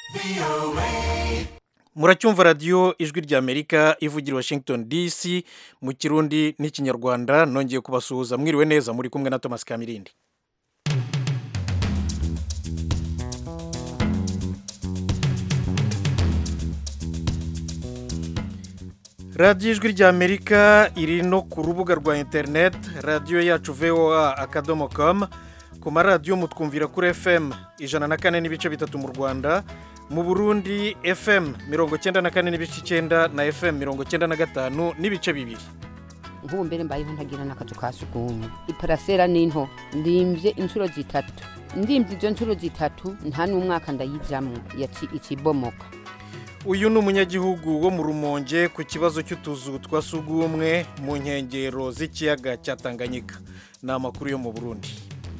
muracyumva radiyo ijwi ry'amerika ivugira i washington dc mu kirundi n'ikinyarwanda nongeye kubasuhuza mwiriwe neza muri kumwe na thomas kamirindi radiyo ijwi ry'amerika iri no ku rubuga rwa interineti radiyo yacu voa akadomo komu ku maradiyo mutwumvira kuri fm ijana na kane n'ibice bitatu mu rwanda mu burundi fm mirongo icyenda na kane n'ibice icyenda na fm mirongo icyenda na gatanu n'ibice bibiri nk'ubu mbere mbayeho ntagira n'akazu ka sugumwe iparasera ni nto ndimbye inshuro zitatu ndimbye izo nshuro zitatu nta n'umwaka ndayijyamo ikibomoka uyu ni umunyagihugu wo mu rumonge ku kibazo cy'utuzu twa sugumwe mu nkengero z'ikiyaga cya tanganyika ni amakuru yo mu burundi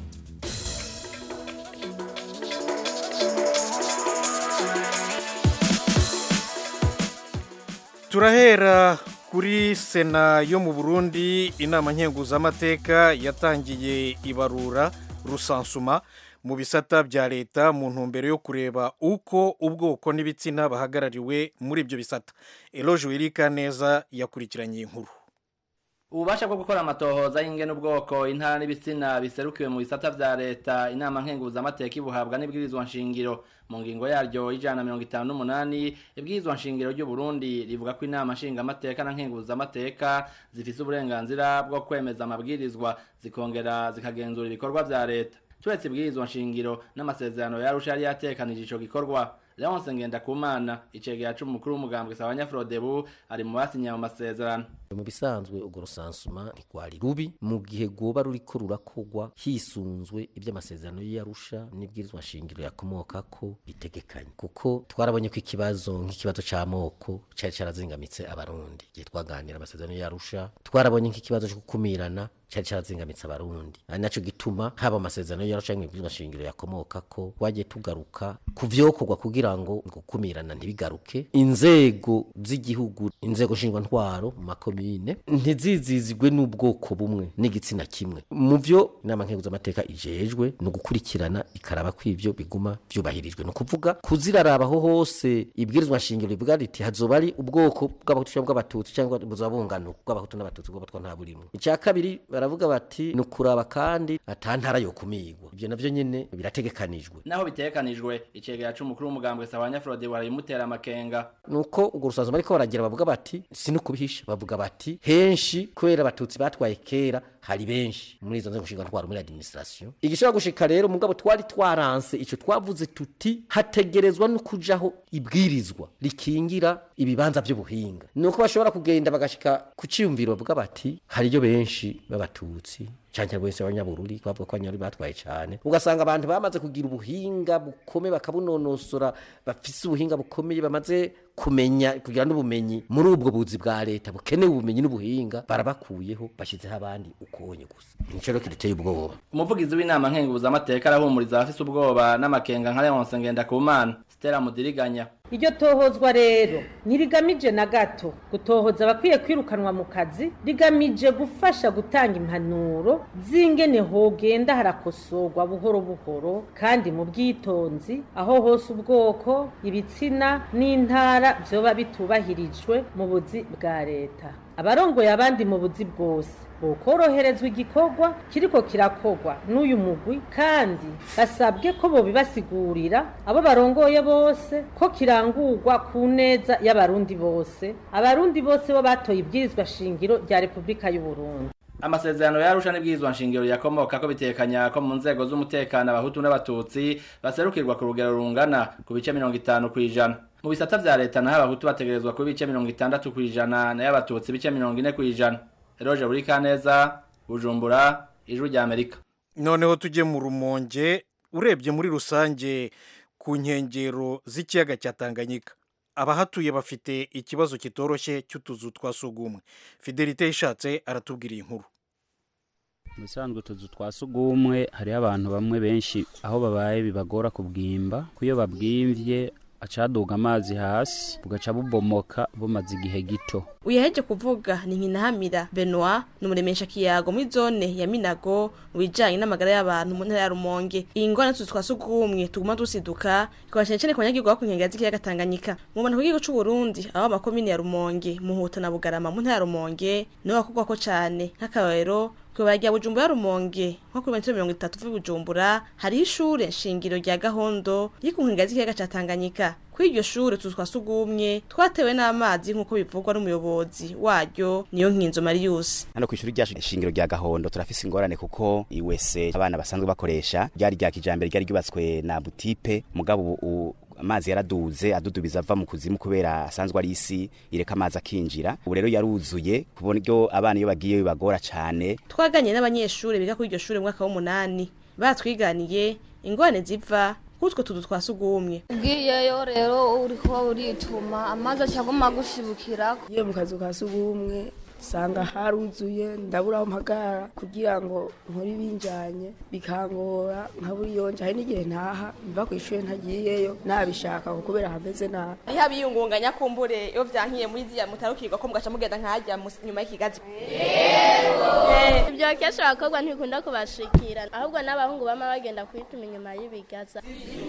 turahera kuri sena yo mu burundi inama nkenguzamateka yatangiye ibarura rusansuma mu bisata bya leta mu ntumbero yo kureba uko ubwoko n'ibitsina bahagarariwe muri ibyo bisata eroge wirika neza yakurikiranye inkuru ububasha bwo gukora amatohoza y'ingene ubwoko intara n'ibitsina biserukiwe mu bisata vya leta inama nkenguzamateka ibuhabwa n'ibwirizwa nshingiro mu ngingo yaryo y'ijana na mirongo itanu n'umunani ibwirizwa nshingiro ry'uburundi rivuga ko inama nshingamateka na nkenguzamateka zifise uburenganzira bwo kwemeza amabwirizwa zikongera zikagenzura ibikorwa vya leta turetse ibwirizwa nshingiro n'amasezerano yarusha yari yatekanije ico gikorwa leonse ngendakumana icegera c'umukuru w'umugambwe sabanyafrodebu ari mu basinye mu masezerano mu bisanzwe urwo rusansuma ntirwari rubi mu gihe rwoba ruriko rurakogwa hisunzwe iby'amasezerano y'arusha n'ibwirizwa nshingiro yakomokako bitegekanye kuko twarabonye ko ikibazo nk'ikibazo c'amoko cari carazingamitse abarundi igihe twaganira amasezerano y'arusha twarabonye nk'ikibazo co gukumirana cari carazingamitse abarundi ari naco gituma haba amasezerano y'arusha n'ibwirizwa nshingiro yakomokako twagiye tugaruka ku vyokorwa kugira ngo gukumirana ntibigaruke inzego z'igihugu inzego nshingwantwaro mu makomine ntizizizigwe n'ubwoko bumwe n'igitsina kimwe mu vyo inama nkenguzamateka ijejwe ni ugukurikirana ikaraba ko ivyo biguma vyubahirijwe ni ukuvuga kuzirarabaho hose ibwirizwa nshingiro rivuga riti hazoba ari ubwoko bw'abahutu cyangwa bw'abatutsi cyangwa buzaba bungano bw'abahutu n'abatutsi bw'abatwa nta burimwe icya kabiri baravuga bati ni ukuraba kandi ata ntara yo kumigwa ivyo navyo nyene birategekanijwe naho bitegekanijwe icegera c'umukuru w'umugambwe sabanyafrode warabimutera amakenga nuko urwo rusanzwe bariko baragira bavuga bati si no kubihisha bavuga bati henshi kubera abatutsi batwaye kera hari benshi muri izo nzego nshinga muri administration igishobora gushika rero mugabo twari twaranse ico twavuze tuti hategerezwa no kujaho ibwirizwa rikingira ibibanza by'ubuhinga nuko bashobora kugenda bagashika ku ciyumviro bavuga bati hariyo benshi b'abatutsi cyane bose abanyabururi bavuga ko abanyaruri batwaye cyane ugasanga abantu bamaze kugira ubuhinga bukomeye bakabunonosora bafise ubuhinga bukomeye bamaze kumenya kugira n'ubumenyi muri ubwo buzi bwa leta bukenewe ubumenyi n'ubuhinga barabakuyeho bashyizeho abandi ukonye gusa nico rero kiduteye ubwoba umuvugizi w'inama nkenguzamateka arahumuriza abafise ubwoba n'amakenga nka leonse ngendakumana stella mudiriganya iryo tohozwa rero ntirigamije na gato gutohoza abakwiye kwirukanwa mu kazi rigamije gufasha gutanga impanuro z'ingene hogenda harakosorwa buhoro buhoro kandi mu bwitonzi aho hose ubwoko ibitsina n'intara vyoba bitubahirijwe mu buzi bwa leta abarongoye abandi mu buzi bwose bokoroherezwa igikorwa kiriko kirakogwa n'uyu mugwi kandi basabwe ko bobibasigurira abo barongoye bose ko kirangurwa ku neza y'abarundi bose abarundi bose bo batoye ibwirizwa shingiro rya repubulika y'u Burundi amasezerano yarusha n'ibwirizwa nshingiro yakomoka ko bitekanya ko mu nzego z'umutekano abahutu n'abatutsi baserukirwa ku rugero rungana ku bice mirongo itanu kw'ijana mu bisata vya leta naho abahutu bategerezwa ku bice mirongo itandatu kw'ijana nayo abatutsi bice mirongo ine kw'ijana eroje buri kaneza bujumbura ijwi rya amerika noneho tujye mu rumonge urebye muri rusange ku nkengero z'ikiyaga cya tanganyika abahatuye bafite ikibazo kitoroshye cy'utuzu twa sugumwe fidelite ishatse aratubwira iyi nkuru mu bisanzwe utuzu twa sugumwe hariho abantu bamwe benshi aho babaye bibagora kubwimba kuyo babwimvye acaduga amazi hasi bugaca bubomoka bumaze igihe gito uyaheje kuvuga ni nkinahamira benoit ni umuremesha kiyago muri zone ya minago mu bijanye n'amagara y'abantu mu ntara ya rumonge iyi ngorane tuzi twa sugumwe tuguma dusiduka ikaba cyane cyane ku banyagihugu bo ku nkengera z'ikiyaga tanganyika mu bantu ku gihugu c'u burundi aho amakomine ya rumonge muhuta na bugarama mu ntara ya rumonge niho bakugwako cane nk'akarorero kwibara rya bujumbura ya rumonge nko kuri metero mirongo itatu uvuye bujumbura hariho ishure shingiro rya gahondo riri ku nkengera z'ikiyaga ca tanganyika kuri iryo shure tuzi twa sugumwe twatewe n'amazi nk'uko bivugwa n'umuyobozi waryo niyo nkinzo marius hano ku ishuri ryacu shingiro rya gahondo turafise ingorane kuko iwese abana basanzwe bakoresha ryari rya kijambere ryari ryubatswe na butipe mugabo ubu amazi yaraduze adudubiza ava mu kuzimu kubera asanzwe ari isi ireka amazi akinjira ubu rero yaruzuye ku buryo abana iyo bagiye bibagora cane twaganye n'abanyeshuri biga kuri iryo shure mu mwaka w'umunani batwiganiye ingorane ziva kutwo tuzu twa sugumwe ugiyeyo rero uriko urituma amazi acaguma gushibukirako iyo mu kazu ka sugumwe usanga haruzuye ndabura aho mpagarara kugira ngo nkore ibinjanye bikangora nkabura iyo nje hari n'igihe ntaha mva ku ishuri ntagiyeyo nabishaka kuko kubera hameze nabi niho abiyungunganya kumbure iyo vyankiye muri ziriya mutarukirwa ko mugaca mugenda nkajya mus- nyuma y'ikigazi ibyo kenshi abakobwa ntibikunda kubashikira ahubwo n'abahungu bama bagenda kwituma inyuma y'ibigaza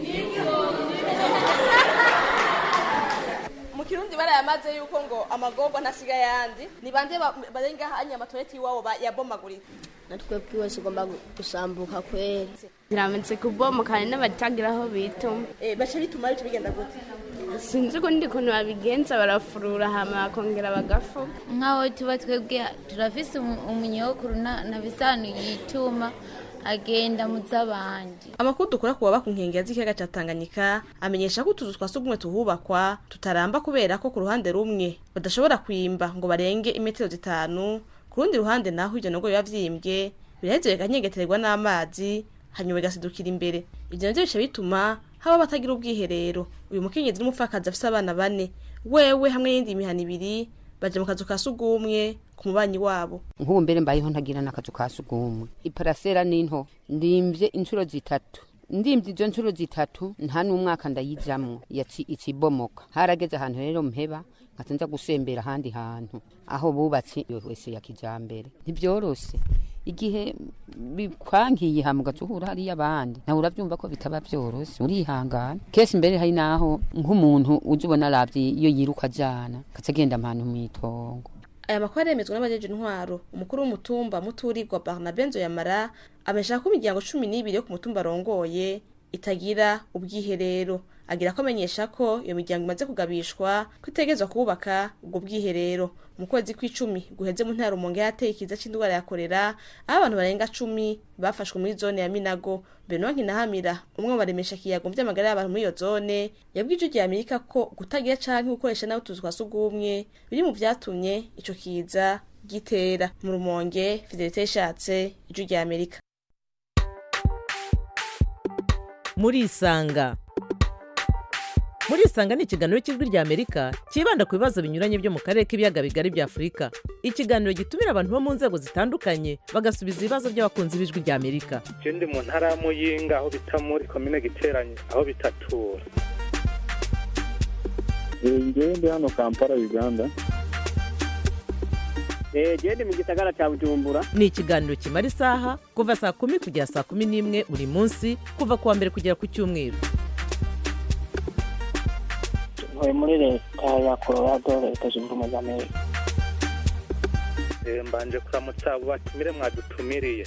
mu kirundi barayamaze yuko ngo amagorwa ntasiga yandi ni bande ba- barenga hanya amatoileti iwabo ba- yabomaguritse natwe bwose ugomba gusambuka kwera biramutse kubomoka hari n'abatagira aho bituma Eh, baca bituma bica bigenda gute sinzi ukundi kuntu babigenza barafurura hama bakongera bagafuka nk'aho tuba twebwe turafise umu- umunyokuru na na bisanu yituma agenda mu z'abandi amakuru dukora ku baba ku nkengera z'ikiyaga ca tanganyika amenyesha ko utuzu twa sugumwe tuhubakwa tutaramba kubera ko ku ruhande rumwe badashobora kwimba ngo barenge imetero zitanu ku rundi ruhande naho ivyo nogo biba vyimbwe biraheze bikanyengeterwa n'amazi hanyuma bigasidukira imbere ivyo navyo bica bituma haba batagira ubwiherero uyu mukenyezi n'umupfakazi afise abana bane wewe hamwe n'iyindi mihana ibiri baja mu kazu ka sugumwe ku mubanyi wabo nk'ubu mbere mbayeho ntagira n'akazu ka sugumwe iparasera n'into ndimvye inshuro zitatu ndimvye izo nshuro zitatu nta n'umwaka ndayijamwo yaci ikibomoka harageze ahantu rero mpeba nkaca nza gusembera ahandi hantu aho bubatse iyo wese ya kijambere ntibyoroshe igihe bikwankiye hama ugaca uhura hariyo abandi nawe uravyumva ko bitaba vyoroshe urihangana kesi mbere hari naho nk'umuntu uje ubona aravye iyo yiruka ajana akaca agenda ahantu mw'itongo aya makuru aremezwa n'abajeje intwaro umukuru w'umutumba muturirwa barnabe nzoyamara amenyesha ko imiryango cumi n'ibiri yo ku mutumba arongoye itagira ubwiherero agira ko amenyesha ko iyo miryango imaze kugabishwa ko itegerezwa kubaka ubwo bwiherero mu kwezi kw'icumi guheze mu ntara rumonge yateye ikiza c'indwara ya korera aho abantu barenga cumi bafashwe muri zone ya minago benowa nkinahamira umwe mu baremesha kiyago mu vy'amagara y'abantu muri iyo zone yabwije ijwi amerika ko kutagira canke gukoresha nawe utuzu twa sugumwe biri mu vyatumye ico kiza gitera mu rumonge fidelite yashatse ijwi rya amerika murisanga murisanga ni ikiganiro cy'ijwi rya amerika cyibanda ku bibazo binyuranye byo mu karere k'ibiyaga bigari bya afurika ikiganiro gitumira abantu bo mu nzego zitandukanye bagasubiza ibibazo by'abakunzi b'ijwi rya amerika je ndi mu ntara ya muyinga aho bita muri komine giteranye aho bitatura ngewe ndi hano kampala uganda gende mu gisagara cya bujumbura ni ikiganiro kimara isaha kuva saa kumi kugera saa kumi n'imwe buri munsi kuva ku wa mbere kugera ku cyumweru ntuye muri leta ya colorado leta zunze ubumwe za amerika Eh, mbanje kuramutsa abo batumire mwadutumiriye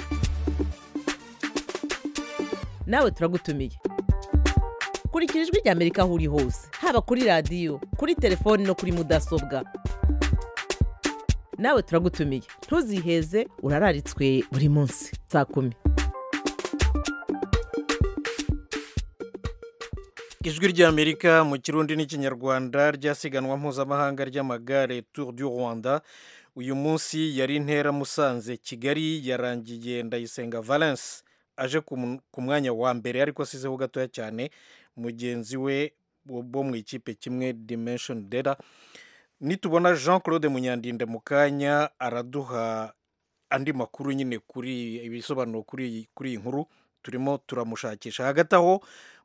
nawe turagutumiye kurikira ijwi rya amerika aho uri hose haba kuri radiyo kuri telefoni no kuri mudasobwa nawe turagutumiye ntuziheze urararitswe buri munsi saa kumi ijwi ry'amerika mu kirundi n'ikinyarwanda ryasiganwa mpuzamahanga ry'amagare tour du rwanda uyu munsi yari intera musanze kigali yarangiye ndayisenga valence aje ku mu- ku mwanya wa mbere ariko asizeho gatoya cyane mugenzi we bo bo mu ikipe kimwe dimension data nitubona jean claude munyandinde mu kanya araduha andi makuru nyine kuri ibisobanuro kuri iyi- kuri iyi nkuru turimo turamushakisha hagati aho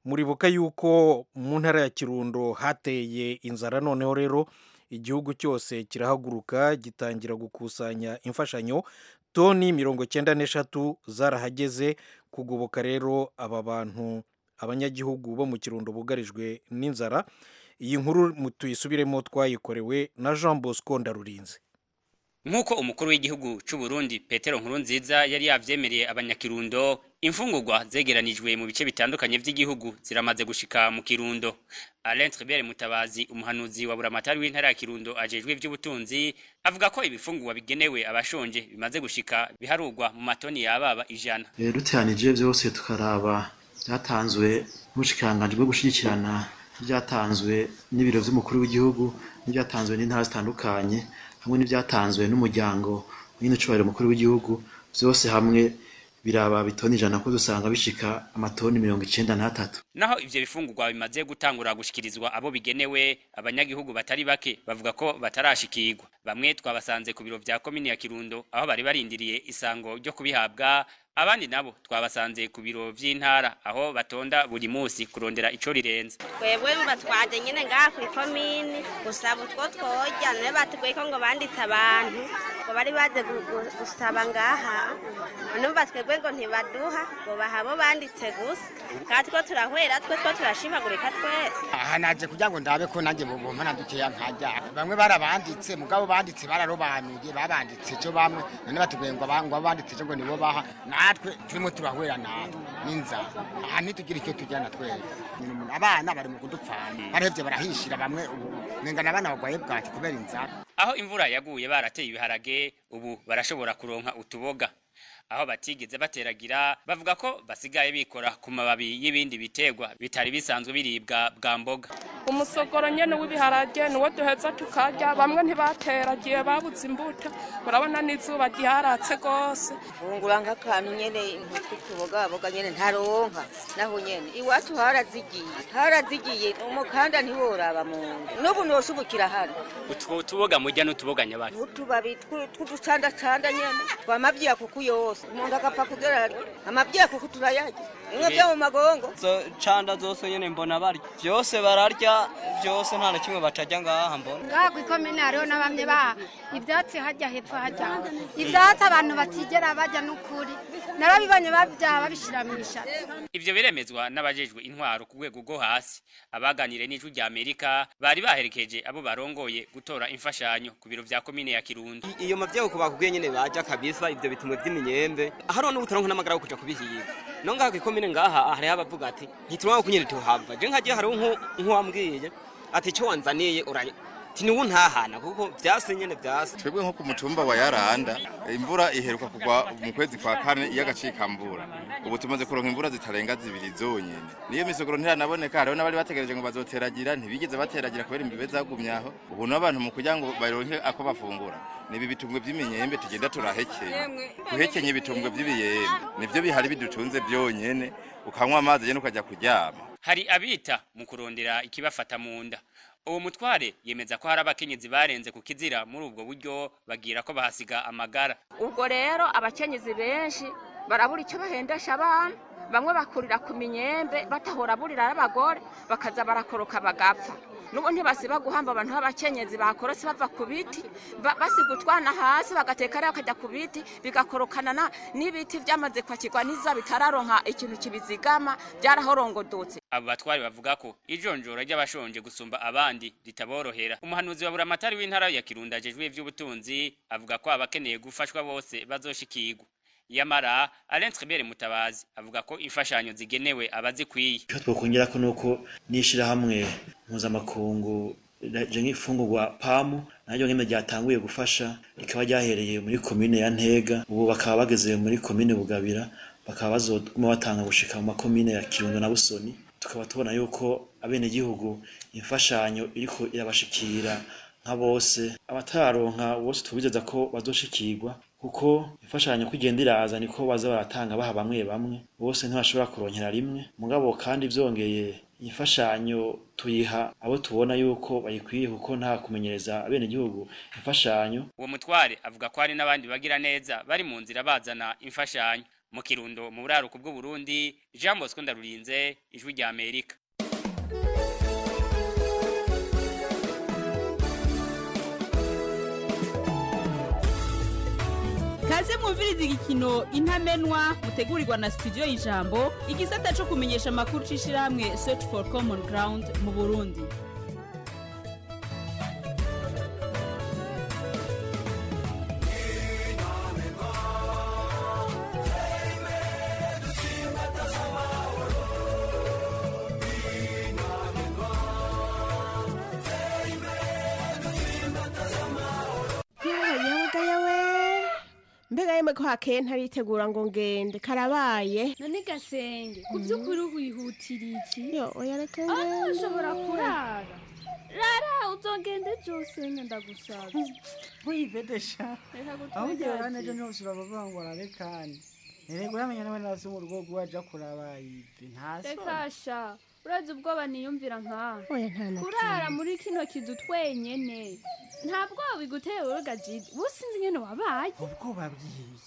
muribuka yuko mu ntara ya kirundo hateye inzara noneho rero igihugu cyose kirahaguruka gitangira gukusanya imfashanyo toni mirongo cyenda n'eshatu zarahageze kugoboka rero aba bantu abanyagihugu bo mu kirundo bugarijwe n'inzara iyi nkuru tuyisubiremo twayikorewe na jean bosco ndarurinze nk'uko umukuru w'igihugu cy'u Burundi petero nkurunziza yari yavyemereye abanyakirundo imfungurwa zegeranijwe mu bice bitandukanye by'igihugu ziramaze gushika mu kirundo alain tribert mutabazi umuhanuzi wa buramatari w'intara ya kirundo ajejwe ivy'ubutunzi avuga ko ibifungurwa bigenewe abashonje bimaze gushika biharurwa mu matoni yababa ijana duteranije byose tukaraba byatanzwe n'ubushikiranganji bwo gushigikirana n'ibyatanzwe n'ibiro vy'umukuru w'igihugu n'ibyatanzwe n'intara zitandukanye hamwe n'ibyatanzwe n'umuryango nyine ucubahiro mukuru w'igihugu byose hamwe biraba bitoni ijana ko dusanga bishika amatoni mirongo icenda n'atatu naho ivyo bifungurwa bimaze gutangura gushikirizwa abo bigenewe abanyagihugu batari bake bavuga ko batarashikirwa bamwe twabasanze ku biro vya komini ya kirundo aho bari barindiriye isango ryo kubihabwa abandi nabo twabasanze ku biro vy'intara aho batonda buri musi kurondera ico rirenze twebwe batwaje nyene ngaha kw'ikomini gusaba utwo tworya none batubwiye ko ngo banditse abantu ngo bari baje gusaba ngaha none batwebwe ngo ntibaduha ngo bahabo banditse gusa kandi two turahwera twe two turashimagurika twese aha naje kugira ngo ndabe ko nanjye bubompa na dukeya nkarya bamwe barabanditse mugabo banditse bararobanuye babanditse cyo bamwe none batubwiye ngo abanditse cyo ngo nibo baha natwe turimo turahwera natwe n'inzara aha ntitugira icyo tujyana twese abana bari mu kudupfana barahevye barahishira bamwe ubu nengana abana bagwaye bwaki kubera inzara aho imvura yaguye barateye ibiharage ubu barashobora kuronka utuboga aho batigeze bateragira bavuga ko basigaye bikora ku mababi y'ibindi biterwa bitari bisanzwe biribwa bwa mboga umusogoro nyene w'ibiharage niwo duheza tukarya bamwe ntibateragiye babuze imbuto urabona n'izuba ryaratse rwose fungura nk'akantu nyene tw'utubogaboga nyene ntaronka naho nyene iwacu harazigiye harazigiye umukanda ntiworaba mu nda n'ubu noshubukira hano utwo tuboga murya n'utuboga nyabari utubabi tw'uducandacanda nyene twamavyiya kuku yose umuntu agapfa kugera amavyiya kuku turayarya bimwe vyo mu magongo canda zose nyene mbona barya vyose bararya vyose nta na kimwe batarya ngaha mbona ngaha kw'ikomine hariho n'abamye baha ivyatsi harya hepfo harya ivyatsi abantu batigera barya n'ukuri narabibonye babyaha babishira mw'ishatsi ivyo biremezwa n'abajejwe intwaro ku rwego rwo hasi abaganire n'ijwi rya amerika bari baherekeje abo barongoye gutora imfashanyo ku biro vya komine ya kirundo iyo mavyeyi ko bakubwiye nyene baja kabisa ivyo bitumwe vy'imyembe hariho n'ubutaronka n'amagara yo kuja kubihiga no ngaha kw'ikomine ngaha hariho abavuga ati ntituronka kunyene tuhava je nkagiye hariho nk'uwambwiye ati ico wanzaniye uranye tiniwe ntahana kuko vyase nyene vyase twebwe nko ku mutumba wa yaranda imvura iheruka kugwa mu kwezi kwa kane y'agacikambura ubu tumaze kuronka imvura zitarenga zibiri zonyene niyo misogoro ntiranaboneka hariho n'abari bategereje ngo bazoteragira ntibigeze bateragira kubera imbibe zagumye aho ubu n'abantu mu kugira ngo baronke ako bafungura nibi bitumbwe vy'iminyembe tugenda turahekenya guhekenya ibitumbwe vy'ibiyembe nivyo bihari bidutunze vyonyene ukanywa amazi nyene ukajya kuryama hari abita mu kurondera ikibafata mu nda uwo mutware yemeza ko hari abakenyezi barenze ku kizira muri ubwo buryo bagira ko bahasiga amagara ubwo rero abakenyezi benshi barabura icyo bahendesha abana bamwe bakurira ku minyembe batahora burira n'abagore bakaza barakoroka bagapfa nubu ntibasiba guhamba abantu b'abakenyezi bakorotse bava ku biti basiga utwana hasi bagateka rero bakajya ku biti bigakorokana n'ibiti byamaze kwakirwa n'iza bitararonka ikintu kibizigama byarahorongodotse abo batwari bavuga ko ijonjora ry'abashonje gusumba abandi ritaborohera umuhanuzi wa buramatari w'intara ya kirundo ajejwe ivy'ubutunzi avuga ko abakeneye gufashwa bose bazoshikirwa yamara Alain Tribert Mutabazi avuga ko imfashanyo zigenewe abazikwiye icyo twakongera ko nuko n'ishirahamwe mpuzamakungu je nk'ifungurwa pamu naryo nk'imwe ryatanguye gufasha rikaba ryahereye muri komine ya ntega ubu bakaba bageze muri komine bugabira bakaba bazoguma batanga gushika mu makomine ya kirundo na busoni tukaba tubona yuko abenegihugu imfashanyo iriko irabashikira nka bose abataronka bose tubizeza ko bazoshikirwa kuko imfashanyo ko igenda iraza niko baza baratanga baha bamwe bamwe bose ntibashobora kuronkera rimwe mugabo kandi vyongeye imfashanyo tuyiha abo tubona yuko bayikwiye kuko nta kumenyereza abenegihugu imfashanyo uwo mutware avuga ko hari n'abandi bagira neza bari mu nzira bazana imfashanyo mu kirundo mu buraruko bw'uburundi jean bosco ndarurinze ijwi rya amerika kaze mwumviriza igikino intamenwa mutegurirwa na studio y'ijambo igisata cyo kumenyesha amakuru c'ishirahamwe search for common ground mu burundi yewe yewe mbega yemwe ko hakeye ntaritegura ngo ngende karabaye none gasenge ku by'ukuri wihutira iki yo oya reka Ah, ngende ushobora kurara rara uzogende byose ndagusaba wivedesha Reka aho ugiye gutwara urane ejo ntose urabavuga ngo ararekane erega uramenya nawe nasi mu rugo rwaja kuraba ivi ntaso reka sha urazi ubwoba niyumvira nkawe oya nta na kurara muri kino kizu twenyene nta bwoba biguteye wowe gajidi businzi ingene wabaye ubwoba bwiye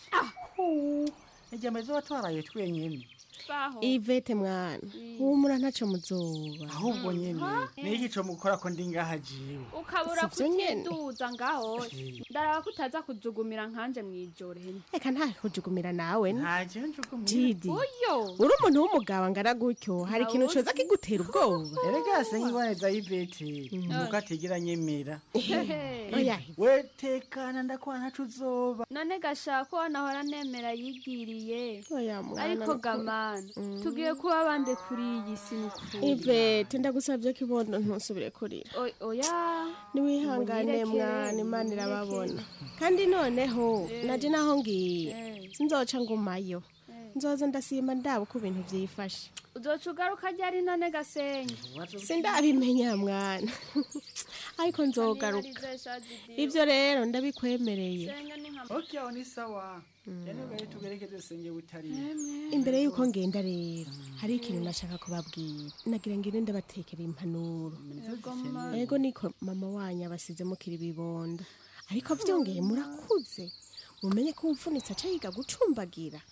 igihe amaze watwaraye twenyene baho ivete mwana humura ntaco muzoba ahubwo nyene niki co mukora ko ndi ngaha jiwe ukabura Sivyo nyene. kutiduza ngaho ndaraba ko utaza kujugumira nkanje mw'ijoro hene reka nta kujugumira nawe ntaje njugumira didi uyo uri umuntu w'umugabo angana gutyo hari ikintu Ntawuzi. coza kigutera ubwoba erega se nkiboneza y'ivete nuko atigera nyemera Oya. we tekana ndakora ntaco uzoba none gashaka ko nahora nemera yigiriye oya mwana ariko nukuri. gamana tugiye kuba bande kuri iyi si nukuri ivete ndagusavye kibondo ntusubire kurira O- oya niwihangane Munyireke, mwana imana munyireke. irababona kandi noneho Eh. naje naho ngiye Eh. sinzoca ngumayo nzoza ndasimba ndaba uko ibintu vyifashe uzoca ugaruka ryari none gasenge sindabimenya mwana ariko nzogaruka ivyo rero ndabikwemereye senga ni nka ok aho ni sawa rero gahe tugerekeze senge butariye imbere y'uko ngenda rero hari ikintu nashaka kubabwira nagira ngire ndabatekera impanuro ego niko mama wanyu abasize mukiri bibonda ariko vyongeye murakuze mumenye ko umfunitse aca yiga gucumbagira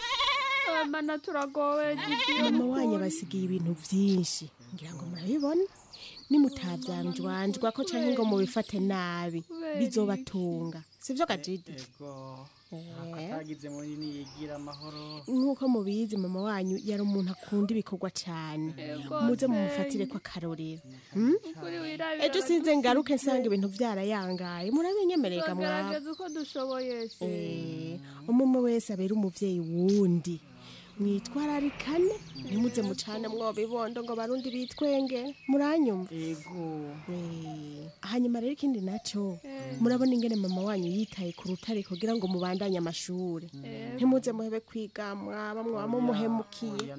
mana turagowe gidi mama wanyu abasigiye ibintu vyinshi ngira ngo murabibona nimutavyanjwanjwa ko canke ngo mubifate nabi bizobatunga sivyo gajidi ego atagize muri niyigira amahoro nk'uko mubizi mama wanyu yari umuntu akunda ibikorwa cyane Ego, muze Senge. mumufatire ko akarorero Hmm? ukuri wirabira ejo sinze ngaruke nsanga ibintu byarayangaye murabinyemerega mwaba tugerageza uko dushoboye se Eh, umwe wese abera umuvyeyi wundi mwitwararikane ntimuze mucane mwoba ibondo ngo barundi bitwenge muranyumva ego Eh, hanyuma rero ikindi naco murabona ingene mama wanyu yitaye ku rutare kugira ngo mubandanye amashuri ntimuze muhebe kwiga mwaba mwaba mumuhemukiye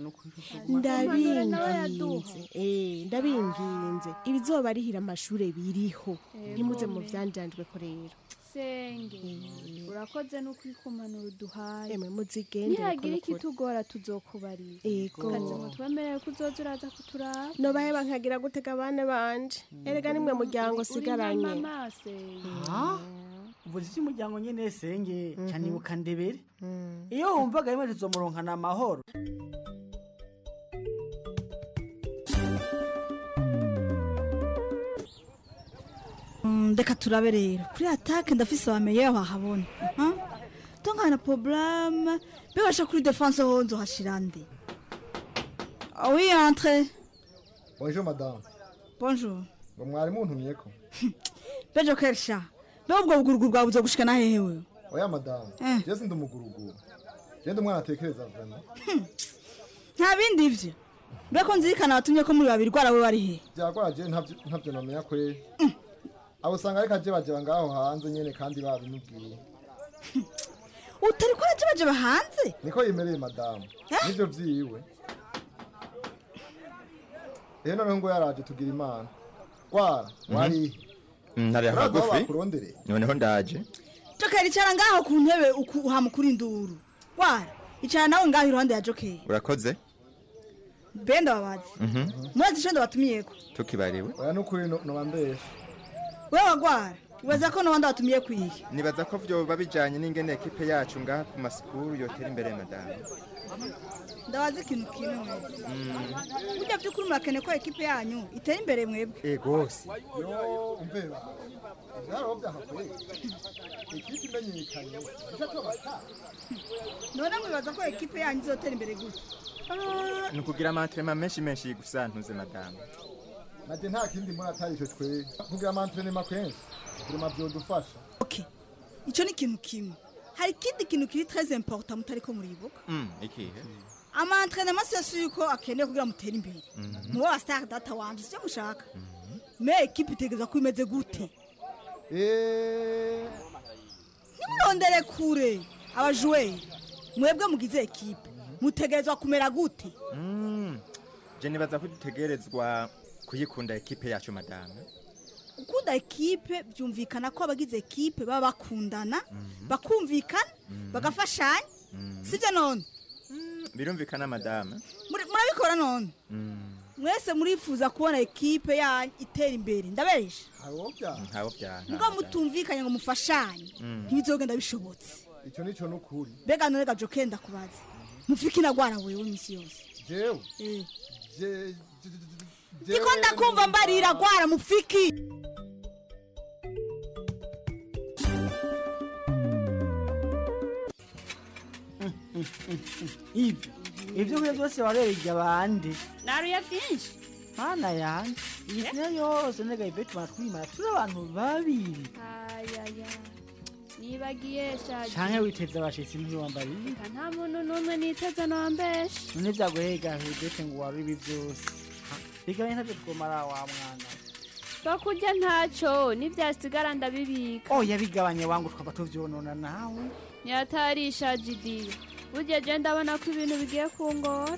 ndabinginze eh ndabinginze ibizoba arihira amashure biriho ntimuze mu vyanjanjwe ko rero senge urakoze no kwikumanura uduhaye emwe muzigende nihagira ikitugora tuzokubarira Ego. kazi mutwemerere ko uzoza uraza kuturaba nobahe bankagira gutega abana banje erega nimwe muryango sigaranye mama senge ubuzi cy'umuryango nyene senge cyane ibuka ndebere iyo wumvaga rimwe tuzomuronkana amahoro Mm, reka turabe rero kuri atake ndafise abameye bahabona tongana problème bibasha kuri défense ho nzohashira nde Ah oui entre bonjour madame bonjour ngo mwari muntumyeko bejo kersha be ubwo buguruguru bwawe buzogushikana hehe wewe oya madame Eh. je sindi umuguruguru je ndi umwana atekereza vraiment nta bindi ivyo mbeko nzirikana watumye ko muri babiri rwara we wari he byagora je ntavyo ntavyo namenya kweri abo usanga ariko aje bajeba ngaho hanze nyene kandi babimubwiye utari ko arajebajeba hanze niko yemereye madame nivyo vyiwe rero noneho ngo yaraje tugira imana gwara warihe ntari urazi aho hagufi bakurondereye noneho ndaje jokeri icara ngaho ku ntebe uku- uhamukura induru wara icara nawe ngaho iruhande ya jokeri urakoze benda babazi Mhm. murazi ico ndabatumiyeko tukibariwe oya nukuri noba mbesha wewe wagwara ibaza ko n'abandi batumiye kwiga nibaza ko vyoba bijanye n'ingene ekipe yacu ngaha ku masikuru yotera imbere madamu ndabaza ikintu kimwe mwebwe burya by'ukuri murakeneye ko ekipe yanyu itera imbere mwebwe egose yo umvera byaraho byahakwiye ikipe imenyekanye icyo tubata none mwibaza ko ekipe yanyu izotera imbere gute ni ukugira amantrema menshi menshi gusa ntuze madamu nade nta kindi mbona atari icyo twe kugira amantrenema kenshi kugira byodufasha icyo ni ikintu kimwe hari ikindi kintu kiri très important mutari ko muribuka Mm, ikihe amantrenema si yose yuko akeneye kugira mutere imbere muba wa star data wanje sicyo mushaka me ekipe itegereza ko imeze gute ntimurondere kure abajuweri mwebwe mugize ekipe mutegerezwa kumera gute Mm, je nibaza ko dutegerezwa kuyikunda ekipe yacu madamu gukunda ekipe byumvikana ko abagize ekipe baba bakundana bakumvikana bagafashanya sibyo none birumvikana madamu Muri- murabikora none Mm, mwese murifuza kubona ekipe yanyu itera imbere ndaberesha ntabo byanka ubwo mutumvikanye ngo mufashanye Mm. ntibizogenda bishobotse icyo nicyo nukuri mbega none gajo kenda kubaza mufike inagwara wewe iminsi yose jewe Eh. je ndiko ndakumva mbarira gwara mufiki ibyo ibyo kurya byose warereye abandi naruye byinshi mana yanjye iyi sina yose nega ibe tumatwimara turi abantu babiri ayaya nibagiye shaje canke witeze abashitsi ntiwambariye Eka nta muntu n'umwe niteze nombesha none vyaguhega hebete ngo wari ibi byose bigabanye ntavyo twomara wa mwana bakurya ntacyo n'ibyasigara ndabibika oya bigabanye wangu twaba tuvyonona nawe nyatarisha jidiyo burya je ndabona ko ibintu bigiye kungora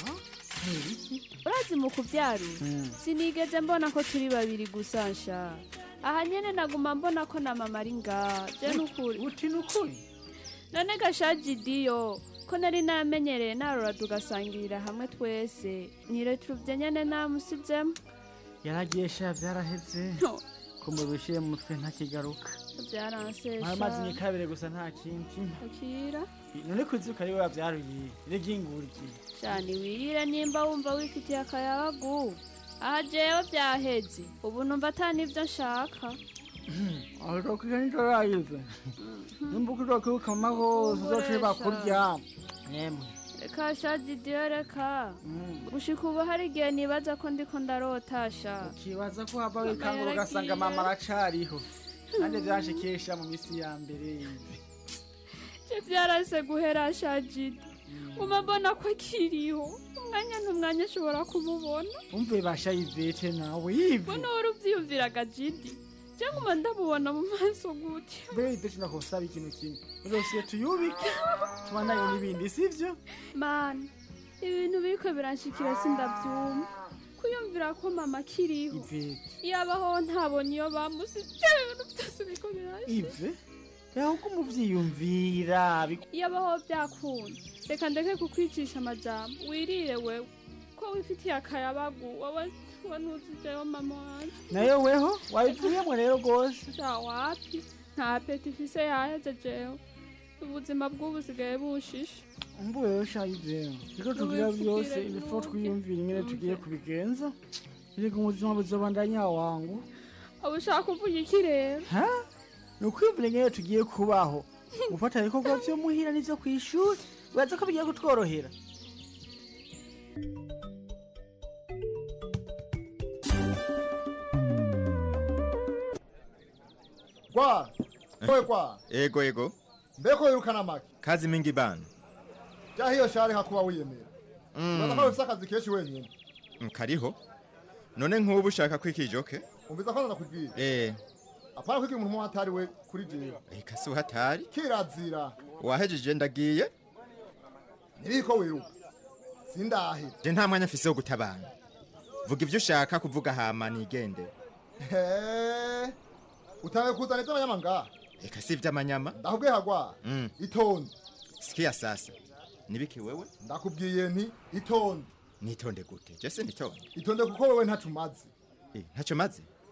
urazi mu kubyarura Mm. sinigeze mbona ko turi babiri gusa nsha aha nyene naguma mbona ko na mama ari ngaha je nukuri uti nukuri none gashajidiyo ko nari namenyereye narura tugasangirira hamwe twese ntiretuvye nyene namusizemo yaragiye sha vyaraheze ko mubishiye mu mutwe ntakigaruka byaransesha amazi ni kabiri gusa nta kindi akira none kuzuka ari we wavyaruye reginguryi cyane wirire nimba wumva wifitiye akayabagu aha jewe byaheze ubu numva ata n'ibyo nshaka arokiga nitorayive nimba ukirokibuka mama hose uzoce bakurya nemwe reka shajidiyo reka gushika ubu hari igihe nibaza ko ndiko ndarotasha ukibaza ko hava wikangura ugasanga mama aracariho kandi vyanshikisha mu misi ya mbere je byarase guhera shajidi uma mbona ko akiriho umwanya n'umwanya ashobora kumubona umve basha yivete nawe yive mbona wari uvyiyumviraga jidi je nguma ndamubona mu maso gute mbere yivete nakosaba ikintu kimwe uzosiye tuyubike tubandanye n'ibindi sivyo mana ibintu biriko biranshikira sindavyumva kuyumvira ko mama akiriho ivete yabaho ntabonye iyo bamusize ibintu byose biriko biranshika ive yaho ko umuvyiyumvira yabaho byakunda reka ndeke kukwicisha amajambo wirire wewe ko wifitiye akayabagu wowe wowe ntuzijeho mama wanje nayo weho wabivuyemo rero rwose sha wapi nta peti ifise yaheze jewe ubuzima bw'ubu busigaye bushishe umbuwe rero sha yivete niko tugira byose bifo twiyumvira ingene tugiye kubigenza erega ubuzima buzobandanya wangu uba ushaka kuvuga iki rero ha ni ukwiyumvira ingene tugiye kubaho gufata ibikorwa vyo muhira n'ivyo kw'ishuri uraza ko bigiye kutworohera kwa kowe kwa ego ego mbeko wirukana make kazi mingi bana jya hiyo shari hakuba wiyemera uraza ko ufite akazi kenshi wenyine Mm, kariho none nk'ubu ushaka kwikijoke umviza ko ndakubwira eh apana kwigira umuntu umwe atari we kuri jewe eka si uhatari kirazira wahejeje ndagiye ntiriko wiruka sindahe je nta mwanya mfise wo gutabana vuga ivyo ushaka kuvuga hama nigende He, utange kuzana iby'abanyama ngaha eka si ivy'amanyama ndakubwiye hagwa Mm, itonde sikia sasa nibiki wewe ndakubwiye nti itonde nitonde gute je se nitonde itonde kuko wewe ntacu umaze Eh, ntacyo maze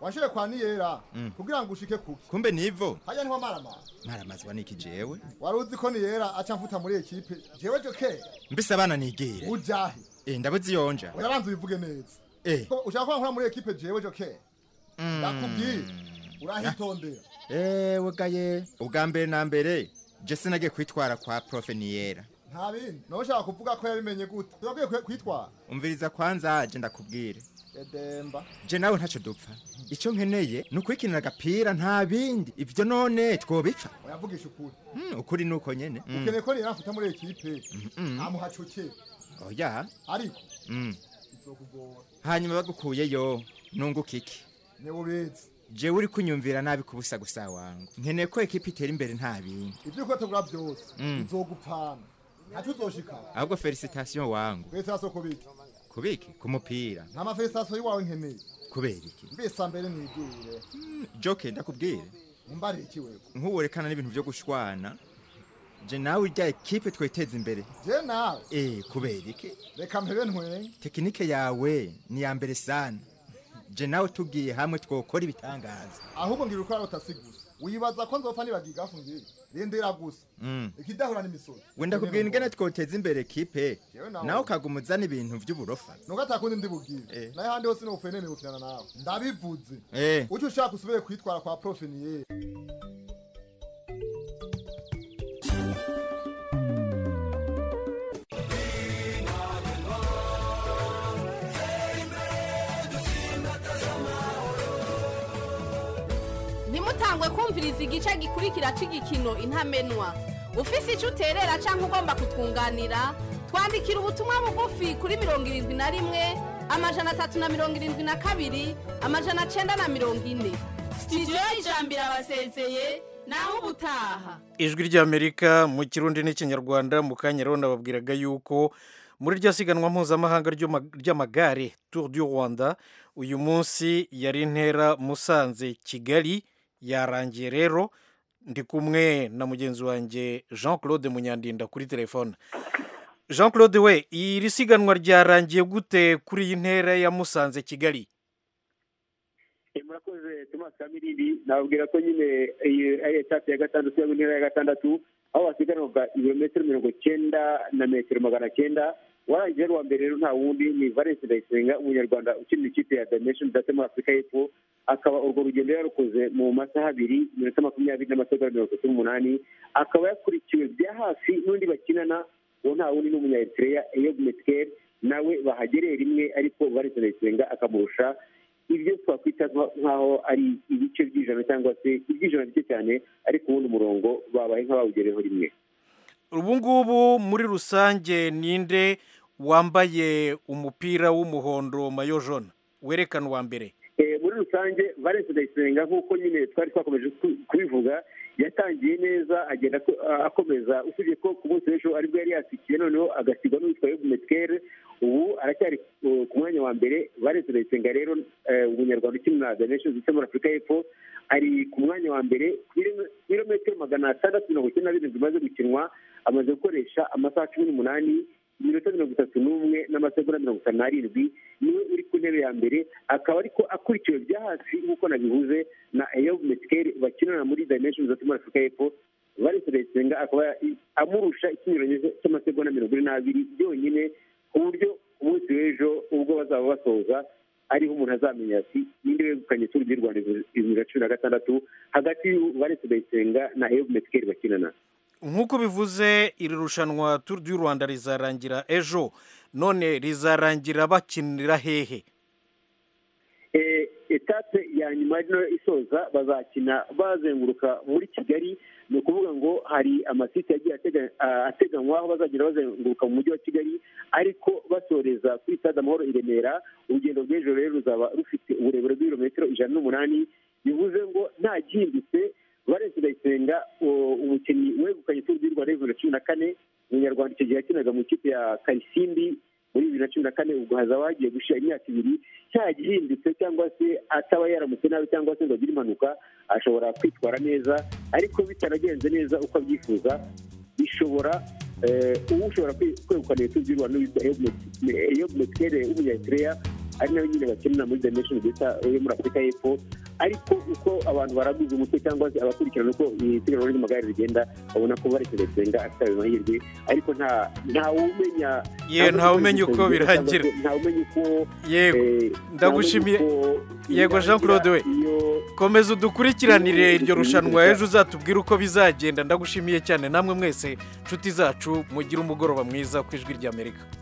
washire kwa niyera Mm. kugira ngo ushike kuki kumbe nivo hajya niho marama maramazwa niki jewe wari uzi ko niyera aca mfuta muri ekipe jewe jokera mbese abana nigire ujahe eh ndabuze yonja urabanza ubivuge neza eh Ko ushaka ko nkora muri ekipe jewe jokera ndakubwiye urahitondera ewe gaye ubwa mbere na mbere je sinagiye kwitwara kwa profe niyera nta bindi nawe ushaka kuvuga ko yabimenye gute turabwiye kwe- kwitwara umviriza kwanza je ndakubwire edemba je nawe ntaco dupfa icyo nkeneye ni ukwikinira agapira nta bindi ivyo none twobipfa oyavugisha ukuri Mm, ukuri nuko nyene Mm. ukeneye ko niyera mfuta muri ekipe Mm. ntamuhacukere oya ariko Mm. bizokugora hanyuma bagukuyeyo nunguka iki niwe ubizi jewe uri kunyumvira nabi kubusa gusa wangu nkeneye ko ekipa itera imbere nta bindi ibyo ukotegura byose Mm. bizogupfana ntacyo uzoshikana ahubwo felicitation wangu felicitasiyo kubiki kubiki ku mupira nta mafelicitasiyo y'iwawe nkeneye kubera iki mbese mbere nigire joke ndakubwire umbariye iki wewe nk'uwerekana n'ibintu byo gushwana je nawe irya ekipe twiteza imbere je nawe eh kubera iki reka mpebe ntwenye tekinike yawe ni ya mbere sana je nawe tugiye hamwe twokora ibitangaza ahubwo ngira uko arota gusa wibaza ko nzopfa nibagiga afungiye rindira gusa Mm. ikidahura n'imisozi wenda kubwira ingene twoteza imbere ekipe Jewe nawe. nawe ukagumuzana ibintu by'uburofa nuko atakundi ndibubwire naye handi hose nofene nibukirana nawe ndabivuze eh ucyo ushaka usubire kwitwara kwa profe niyera ntimutangwe kumviriza igice gikurikira cy'igikino intamenwa ufise icyo uterera cyangwa ugomba kutwunganira twandikira ubutumwa bugufi kuri mirongo irindwi na rimwe amajana atatu na mirongo irindwi na kabiri amajana cyenda na mirongo ine sitidiyo y'ijambo irabasezeye naho ubutaha ijwi ry'amerika mu kirundi n'ikinyarwanda mu kanya rero nababwiraga yuko muri rya siganwa mpuzamahanga ry'ama- ry'amagare tour du rwanda uyu munsi yari intera musanze kigali yarangiye rero ndi kumwe na mugenzi wanjye jean claude munyandinda kuri telefone jean claude we iri siganwa ryarangiye gute kuri iyi ntera ya musanze kigali Eh, murakoze Thomas Kamirindi nababwira ko nyine iyi ari etape ya gatandatu cyangwa intera ya gatandatu aho basiganwaga ibirometero mirongo cyenda na metero magana cyenda warangiye ari uwa mbere rero nta wundi ni Valence Ndayisenga umunyarwanda ukinira ikipe ya Dimension Data muri Afurika y'Epfo akaba urwo rugendo yarukoze mu masaha abiri iminota makumyabiri n'amasegonda mirongo itatu n'umunani akaba yakurikiwe bya hafi n'undi bakinana uwo nta wundi ni umunya-Eritrea Eyob Metkel nawe bahagereye rimwe ariko Valence Ndayisenga akamurusha ibyo twakwita nka- nk'aho ari ibice by'ijana cyangwa se iby'ijana bike cyane ariko ubundi umurongo babaye nk'abawugereho rimwe ubu ngubu muri rusange ninde wambaye umupira w'umuhondo mayo jone werekana uwa mbere Eh, muri rusange valence ndayisenga nk'uko nyine twari twakomeje ku- kubivuga yatangiye neza agenda ako- a- akomeza usibye ko ku munsi w'ejo aribwo yari yasikiye noneho agasigwa n'uwitwa yobu metkere ubu aracyari uh, ku mwanya wa mbere valence ndayisenga rero eh, umunyarwanda ukinira the nations ndetse muri afurika y'epfo ari ku mwanya wa mbere ku birome- birometero magana atandatu mirongo icyenda na birindwi bimaze gukinwa amaze gukoresha amasaha cumi n'umunani iminota mirongo itatu n'umwe n'amasegonda mirongo itanu n'arindwi niwe uri ku ntebe ya mbere akaba ariko akurikiwe bya hafi nk'uko nabivuze na eyob metkeri bakinana muri dimension zo muri afurika y'epfo valence ndayisenga akaba amurusha ikinyuranyo cy'amasegonda mirongo ine n'abiri byonyine ku buryo ku munsi w'ejo ubwo bazaba basoza ariho umuntu azamenya ati ninde wegukanye turu di rwanda bibiri na cumi na gatandatu hagati y'u valence ndayisenga na eyob metkeri bakinana nk'uko bivuze iri rushanwa turu du rwanda rizarangira ejo none rizarangira bakinira hehe Eh, etape ya nyuma rino isoza bazakina bazenguruka muri kigali ni ukuvuga ngo hari amasite yagiye atega- ah, ateganywa aho bazagenda bazenguruka mu mujyi wa kigali ariko basoreza kuri stade amahoro i remera urugendo rw'ejo rero ruzaba rufite uburebure bw'ibirometero ijana n'umunani bivuze ngo nta gihindutse valence ndayisenga u- umukinnyi wegukanye turu di rwanda bibiri na cumi na kane umunyarwanda icyo gihe yakinaga mu ikipe ya karisimbi muri bibiri na cumi na kane ubwo hazaba hagiye gushira imyaka ibiri cya gihindutse cyangwa se ataba yaramutse nabi cyangwa se ngo agire impanuka ashobora kwitwara neza ariko bitaragenze neza uko abyifuza bishobora eh, uwo ushobora kwe- kwegukana iyo turu di rwanda witwa eyob metkere w'umunyayitireya ari nayo nyine bakenera muri the nation bita yo muri afurika y'epfo ariko uko abantu baraguze umutwe cyangwa se abakurikirana uko isiganwa ry'amagare rigenda babona ko baretse Ndayisenga afite ayo mahirwe ariko nta ntawumenya Ye, ntawumenya uko birangira. ntawumenya uko yego eh, ndagushimiye ntawumenya uko yego jean claude we komeza udukurikiranire iryo rushanwa ejo uzatubwire uko bizagenda ndagushimiye cyane namwe mwese nshuti zacu mugire umugoroba mwiza ku ijwi ry'amerika